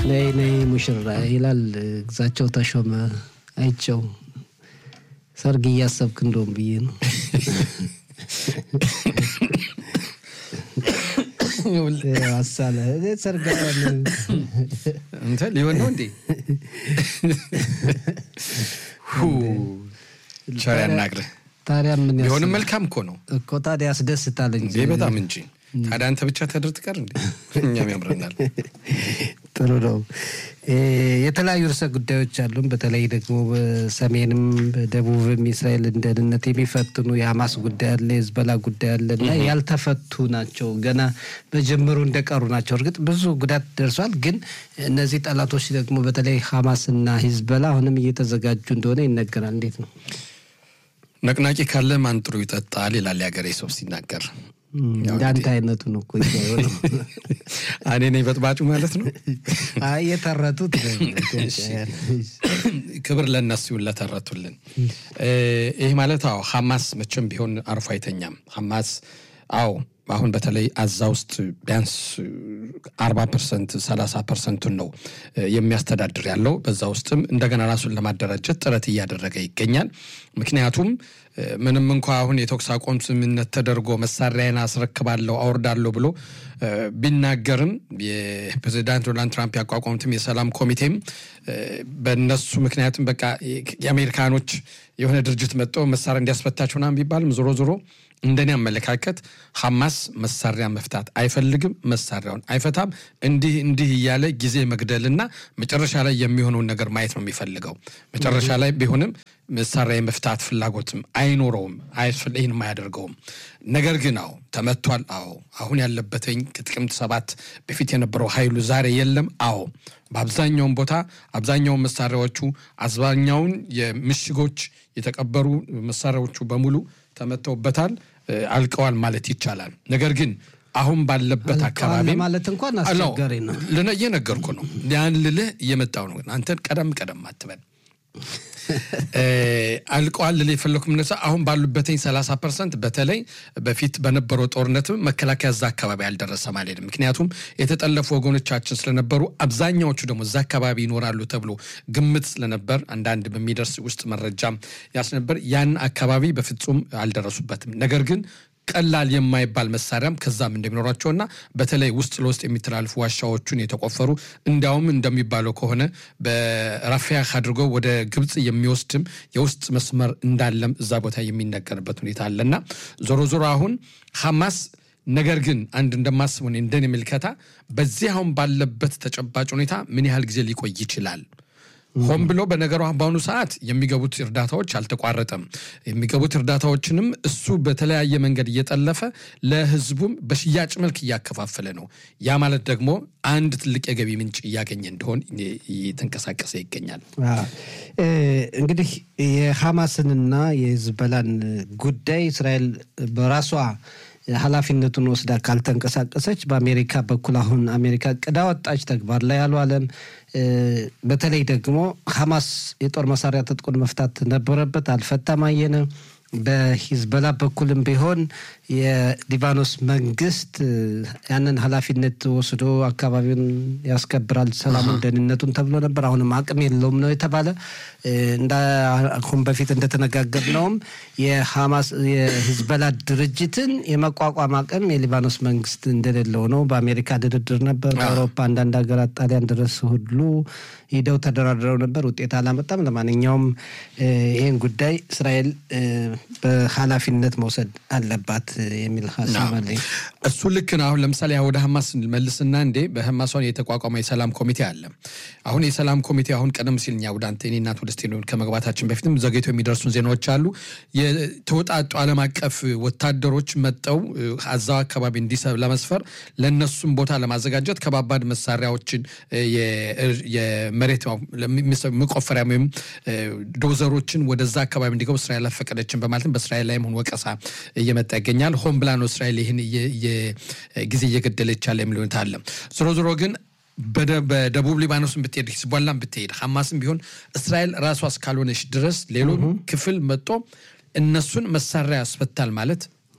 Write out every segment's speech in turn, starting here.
ነይ ነይ ሙሽራ ይላል ግዛቸው ተሾመ አይቸው ሰርግ እያሰብክ እንደውም ብዬ ነው። አሳለ ሰርግ እንትን ሊሆን ነው እንዴ? ቸር ያናግርህ። ታዲያ ምን ያስ- ቢሆንም መልካም እኮ ነው እኮ ታዲያ ያስደስታል እንጂ እንዴ በጣም እንጂ። ታዲያ አንተ ብቻ ተድር ትቀር እንዴ? እኛም ያምረናል። ጥሩ ነው። እ የተለያዩ ርዕሰ ጉዳዮች አሉን። በተለይ ደግሞ በሰሜንም በደቡብም የእስራኤልን ደህንነት የሚፈትኑ የሀማስ ጉዳይ አለ፣ የህዝበላ ጉዳይ አለ እና ያልተፈቱ ናቸው። ገና በጅምሩ እንደቀሩ ናቸው። እርግጥ ብዙ ጉዳት ደርሷል። ግን እነዚህ ጠላቶች ደግሞ በተለይ ሀማስና ሂዝበላ አሁንም እየተዘጋጁ እንደሆነ ይነገራል። እንዴት ነው? ነቅናቂ ካለ ማን ጥሩ ይጠጣል ይላል የሀገሬ ሰው ሲናገር። እንዳንተ አይነቱ ነው እኮ የሆነው። እኔ ነኝ በጥባጩ ማለት ነው። አይ የተረቱት ክብር ለእነሱ ይሁን ለተረቱልን። ይህ ማለት አዎ ሐማስ መቼም ቢሆን አርፎ አይተኛም። ሐማስ አዎ አሁን በተለይ አዛ ውስጥ ቢያንስ አርባ ፐርሰንት ሰላሳ ፐርሰንቱን ነው የሚያስተዳድር ያለው። በዛ ውስጥም እንደገና ራሱን ለማደራጀት ጥረት እያደረገ ይገኛል። ምክንያቱም ምንም እንኳ አሁን የተኩስ አቁም ስምምነት ተደርጎ መሳሪያን አስረክባለሁ አወርዳለሁ ብሎ ቢናገርም የፕሬዚዳንት ዶናልድ ትራምፕ ያቋቋሙትም የሰላም ኮሚቴም በእነሱ ምክንያቱም በቃ የአሜሪካኖች የሆነ ድርጅት መጥቶ መሳሪያ እንዲያስፈታቸው ምናምን ቢባልም ዞሮ ዞሮ እንደኔ አመለካከት ሐማስ መሳሪያ መፍታት አይፈልግም፣ መሳሪያውን አይፈታም። እንዲህ እንዲህ እያለ ጊዜ መግደልና መጨረሻ ላይ የሚሆነውን ነገር ማየት ነው የሚፈልገው። መጨረሻ ላይ ቢሆንም መሳሪያ የመፍታት ፍላጎትም አይኖረውም፣ ይህንም አያደርገውም። ነገር ግን አዎ ተመቷል። አዎ አሁን ያለበትኝ ከጥቅምት ሰባት በፊት የነበረው ኃይሉ ዛሬ የለም። አዎ በአብዛኛውን ቦታ አብዛኛውን መሳሪያዎቹ አብዛኛውን የምሽጎች የተቀበሩ መሳሪያዎቹ በሙሉ ተመተውበታል፣ አልቀዋል ማለት ይቻላል። ነገር ግን አሁን ባለበት አካባቢ ማለት እንኳን አስቸጋሪ ነው። እየነገርኩ ነው። ያን ልልህ እየመጣው ነው። አንተን ቀደም ቀደም አትበል። አልቀዋል ልልህ የፈለኩ ምነሳ አሁን ባሉበትኝ ሰላሳ ፐርሰንት በተለይ በፊት በነበረው ጦርነትም መከላከያ እዛ አካባቢ አልደረሰ ማለት ምክንያቱም የተጠለፉ ወገኖቻችን ስለነበሩ አብዛኛዎቹ ደግሞ እዛ አካባቢ ይኖራሉ ተብሎ ግምት ስለነበር አንዳንድ በሚደርስ ውስጥ መረጃም ያስነበር ያን አካባቢ በፍጹም አልደረሱበትም። ነገር ግን ቀላል የማይባል መሳሪያም ከዛም እንደሚኖራቸውና በተለይ ውስጥ ለውስጥ የሚተላልፉ ዋሻዎቹን የተቆፈሩ እንዲያውም እንደሚባለው ከሆነ በራፊያህ አድርገው ወደ ግብፅ የሚወስድም የውስጥ መስመር እንዳለም እዛ ቦታ የሚነገርበት ሁኔታ አለና ዞሮ ዞሮ አሁን ሐማስ ነገር ግን አንድ እንደማስበው እንደኔ ምልከታ በዚህ አሁን ባለበት ተጨባጭ ሁኔታ ምን ያህል ጊዜ ሊቆይ ይችላል? ሆን ብሎ በነገሩ በአሁኑ ሰዓት የሚገቡት እርዳታዎች አልተቋረጠም። የሚገቡት እርዳታዎችንም እሱ በተለያየ መንገድ እየጠለፈ ለሕዝቡም በሽያጭ መልክ እያከፋፈለ ነው። ያ ማለት ደግሞ አንድ ትልቅ የገቢ ምንጭ እያገኘ እንደሆን እየተንቀሳቀሰ ይገኛል። እንግዲህ የሐማስንና የሂዝቦላን ጉዳይ እስራኤል በራሷ ኃላፊነቱን ወስዳ ካልተንቀሳቀሰች በአሜሪካ በኩል አሁን አሜሪካ ቅዳ ወጣች ተግባር ላይ አልዋለም። በተለይ ደግሞ ሐማስ የጦር መሳሪያ ትጥቁን መፍታት ነበረበት፣ አልፈታም አየነ። በሂዝቦላ በኩልም ቢሆን የሊባኖስ መንግስት ያንን ኃላፊነት ወስዶ አካባቢውን ያስከብራል፣ ሰላሙን፣ ደህንነቱን ተብሎ ነበር። አሁንም አቅም የለውም ነው የተባለ። አሁን በፊት እንደተነጋገርነውም የሐማስ የሂዝቦላ ድርጅትን የመቋቋም አቅም የሊባኖስ መንግስት እንደሌለው ነው። በአሜሪካ ድርድር ነበር። በአውሮፓ አንዳንድ ሀገራት ጣሊያን ድረስ ሁሉ ሂደው ተደራድረው ነበር። ውጤት አላመጣም። ለማንኛውም ይህን ጉዳይ እስራኤል በኃላፊነት መውሰድ አለባት የሚል ሀሳብ አለኝ። እሱ ልክ ነው። አሁን ለምሳሌ ወደ ሀማስ መልስና እንዴ በሀማስ አሁን የተቋቋመ የሰላም ኮሚቴ አለ። አሁን የሰላም ኮሚቴ አሁን ቀደም ሲል እኛ ወደ አንተ እኔ እናት ወደ ስቴዲዮን ከመግባታችን በፊትም ዘግይቶ የሚደርሱን ዜናዎች አሉ። የተወጣጡ ዓለም አቀፍ ወታደሮች መጠው አዛው አካባቢ እንዲሰብ ለመስፈር ለእነሱም ቦታ ለማዘጋጀት ከባባድ መሳሪያዎችን የመሬት መቆፈሪያ ወይም ዶዘሮችን ወደዛ አካባቢ እንዲገቡ እስራኤል አልፈቀደችን በማለትም በእስራኤል ላይም ሆን ወቀሳ እየመጣ ይገኛል። ሆን ብላ ነው እስራኤል ይህን ጊዜ እየገደለች ያለ የሚል ሁኔታ አለ። ዞሮ ዞሮ ግን በደቡብ ሊባኖስን ብትሄድ ሂዝቦላን ብትሄድ ሐማስም ቢሆን እስራኤል ራሷ እስካልሆነች ድረስ ሌሎ ክፍል መጦ እነሱን መሳሪያ ያስፈታል ማለት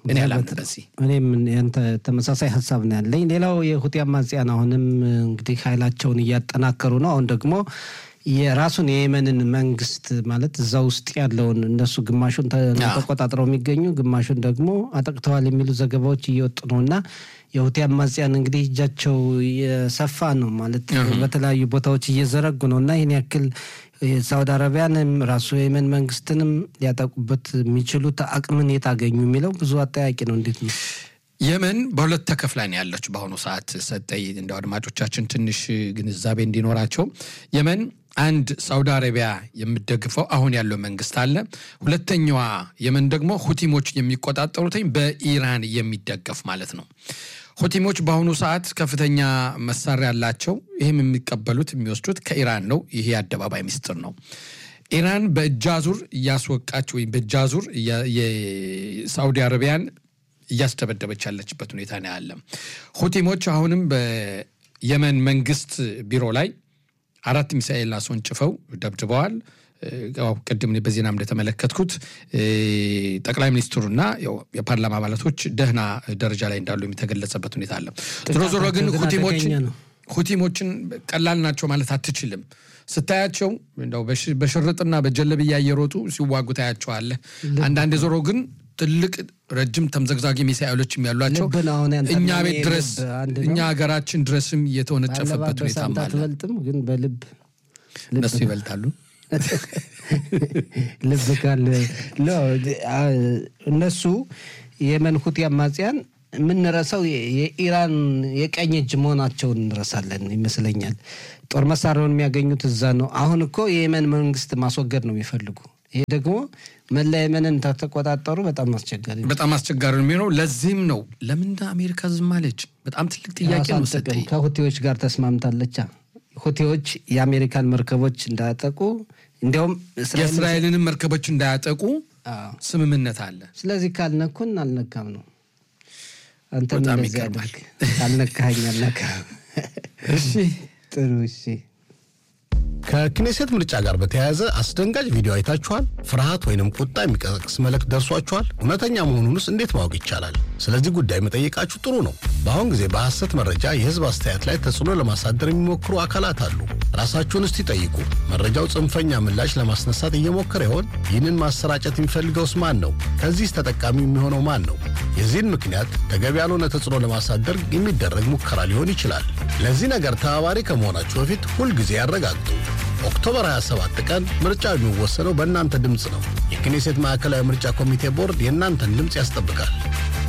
እኔ አላምንም በዚህ። እኔም ያንተ ተመሳሳይ ሀሳብ ነው ያለኝ። ሌላው የሁቲ አማጽያን አሁንም እንግዲህ ኃይላቸውን እያጠናከሩ ነው። አሁን ደግሞ የራሱን የየመንን መንግስት ማለት እዛ ውስጥ ያለውን እነሱ ግማሹን ተቆጣጥረው የሚገኙ ግማሹን ደግሞ አጠቅተዋል የሚሉ ዘገባዎች እየወጡ ነው እና የሁቲ አማጽያን እንግዲህ እጃቸው የሰፋ ነው ማለት በተለያዩ ቦታዎች እየዘረጉ ነው እና ይህን ያክል ሳውዲ አረቢያንም ራሱ የየመን መንግስትንም ሊያጠቁበት የሚችሉት አቅምን የት አገኙ የሚለው ብዙ አጠያቂ ነው። እንዴት ነው? የመን በሁለት ተከፍላ ነው ያለች በአሁኑ ሰዓት። ሰጠይ እንደ አድማጮቻችን ትንሽ ግንዛቤ እንዲኖራቸው የመን አንድ ሳውዲ አረቢያ የምደግፈው አሁን ያለው መንግስት አለ። ሁለተኛዋ የመን ደግሞ ሁቲሞች የሚቆጣጠሩትኝ በኢራን የሚደገፍ ማለት ነው። ሁቲሞች በአሁኑ ሰዓት ከፍተኛ መሳሪያ ያላቸው፣ ይህም የሚቀበሉት የሚወስዱት ከኢራን ነው። ይሄ የአደባባይ ምስጢር ነው። ኢራን በእጃዙር እያስወቃች ወይም በእጃዙር የሳውዲ አረቢያን እያስደበደበች ያለችበት ሁኔታ ነው ያለ። ሁቲሞች አሁንም በየመን መንግስት ቢሮ ላይ አራት ሚሳኤል አስወንጭፈው ደብድበዋል። ቅድም በዜና እንደተመለከትኩት ጠቅላይ ሚኒስትሩና የፓርላማ አባላቶች ደህና ደረጃ ላይ እንዳሉ የተገለጸበት ሁኔታ አለ። ዞሮ ዞሮ ግን ሁቲሞችን ቀላል ናቸው ማለት አትችልም። ስታያቸው እንደው በሽርጥና በጀለብያ እየሮጡ ሲዋጉ ታያቸዋለህ። አንዳንድ ዞሮ ግን ትልቅ ረጅም ተምዘግዛጊ ሚሳኤሎችም ያሏቸው እኛ ቤት ድረስ እኛ ሀገራችን ድረስም የተወነጨፈበት ሁኔታ አትበልጥም፣ ግን በልብ እነሱ ይበልጣሉ። ልብ ካለ እነሱ የመን ሁቲ አማጽያን የምንረሳው የኢራን የቀኝ እጅ መሆናቸውን እንረሳለን ይመስለኛል። ጦር መሳሪያውን የሚያገኙት እዛ ነው። አሁን እኮ የየመን መንግስት ማስወገድ ነው የሚፈልጉ። ይሄ ደግሞ መላ የመንን ተቆጣጠሩ በጣም አስቸጋሪ ነው። በጣም አስቸጋሪ ነው የሚሆነው። ለዚህም ነው ለምን አሜሪካ ዝም አለች? በጣም ትልቅ ጥያቄ ነው። ሰጠኝ ከሁቴዎች ጋር ተስማምታለች። ሁቴዎች የአሜሪካን መርከቦች እንዳያጠቁ እንዲያውም የእስራኤልንም መርከቦች እንዳያጠቁ ስምምነት አለ። ስለዚህ ካልነኩን አልነካም ነው። አንተም እንደዚህ አድርግ፣ ካልነካኸኝ አልነካም። እሺ ጥሩ እሺ። ከክኔሴት ምርጫ ጋር በተያያዘ አስደንጋጭ ቪዲዮ አይታችኋል? ፍርሃት ወይንም ቁጣ የሚቀሰቅስ መልእክት ደርሷችኋል? እውነተኛ መሆኑንስ እንዴት ማወቅ ይቻላል? ስለዚህ ጉዳይ መጠየቃችሁ ጥሩ ነው። በአሁን ጊዜ በሐሰት መረጃ የህዝብ አስተያየት ላይ ተጽዕኖ ለማሳደር የሚሞክሩ አካላት አሉ። ራሳችሁን እስቲ ጠይቁ። መረጃው ጽንፈኛ ምላሽ ለማስነሳት እየሞከረ ይሆን? ይህንን ማሰራጨት የሚፈልገውስ ማን ነው? ከዚህስ ተጠቃሚ የሚሆነው ማን ነው? የዚህን ምክንያት ተገቢ ያልሆነ ተጽዕኖ ለማሳደር የሚደረግ ሙከራ ሊሆን ይችላል። ለዚህ ነገር ተባባሪ ከመሆናችሁ በፊት ሁልጊዜ ያረጋግጡ። ኦክቶበር 27 ቀን ምርጫው የሚወሰነው በእናንተ ድምፅ ነው። የክኔሴት ማዕከላዊ ምርጫ ኮሚቴ ቦርድ የእናንተን ድምፅ ያስጠብቃል።